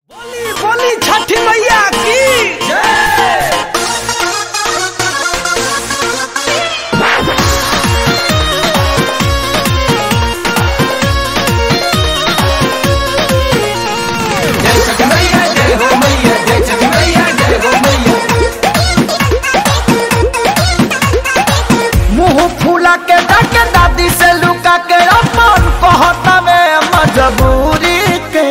बोली बोली छठी मैया की मुंह फूला के डाके दादी से लुका के अपन कहता में मजबूरी के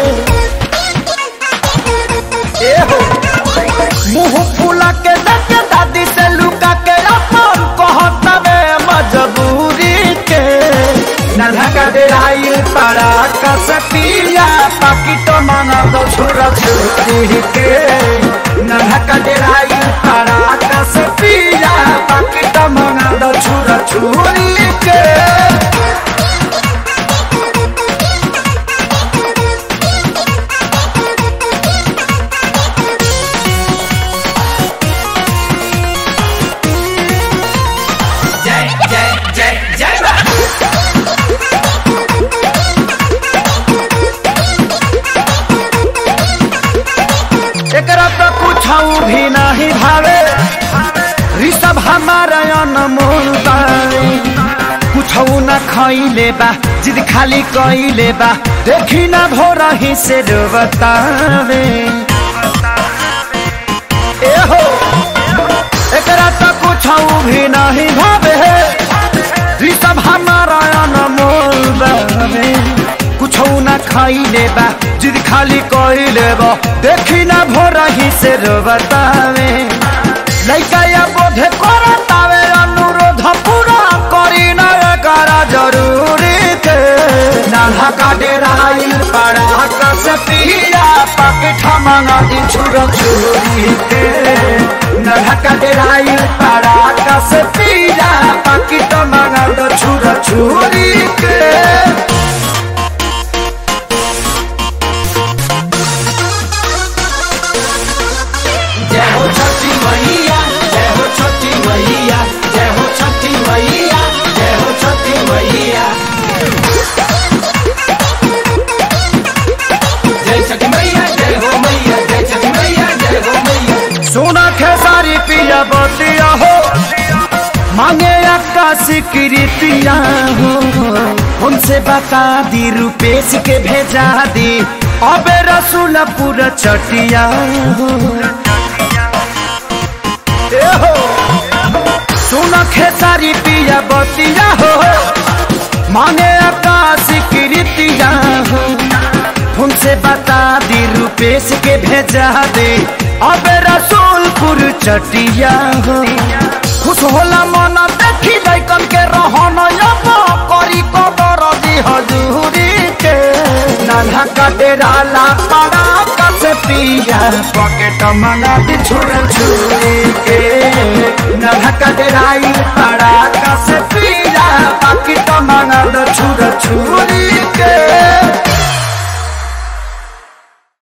ए हो मुंह फूला के डाके दादी से लुका के अपन कहता में मजबूरी के नल्हा का डेराइल पड़ा का सतिया पाकिटो मांगा दो छुरा छुरी के नल्हा का डेराइल पड़ा का सतिया पाकिटो मांगा दो छुरा छुरी के जय जय जय जय एकरा तो पूछाऊ भी नहीं भावे ऋषभ हमारा अनमोल बाई कुछऊ न खइले बा जिद खाली कइले बा देखी ना भोर ही से बतावे ए हो एकरा तो कुछऊ भी नहीं भावे ऋषभ हमारा अनमोल बावे कुछौ न खाइले बा जिद खाली कइले बा देखी ना भोर ही से बतावे लइका या बोधे करतावे अनुरोध पूरा करी न करा जरूरी के नाला का डेराइल पड़ा कस पिया पाकेट मंगा दी छुर छुरी के नाला का डेराइल पड़ा कस पिया पाकेट मंगा दो छुर छुरी के जय हो छठी मैया जय हो छठी मैया जय हो छठी मैया जय हो छठी मैया जय छठी मैया जय हो मैया जय छठी मैया जय हो मैया सोना खेसारी पिया बतिया हो मांगे आकाशी कृतिया हो उनसे बता दी रुपेश के भेजा दी अबे रसूलपुर चटिया हो ए हो सोना खेसारी पिया बतिया हो मांगे आकाशी कृतिया हो उनसे बता दी रुपेश के भेजा दे अब रसूलपुर चटिया हो खुश होला मन देखी लैकन के रहन अब करी कबर दी हजूरी के नाना का डेरा ला पड़ा कस पिया पॉकेट मंगा दी छुर छुरी के नाना का डेराई पड़ा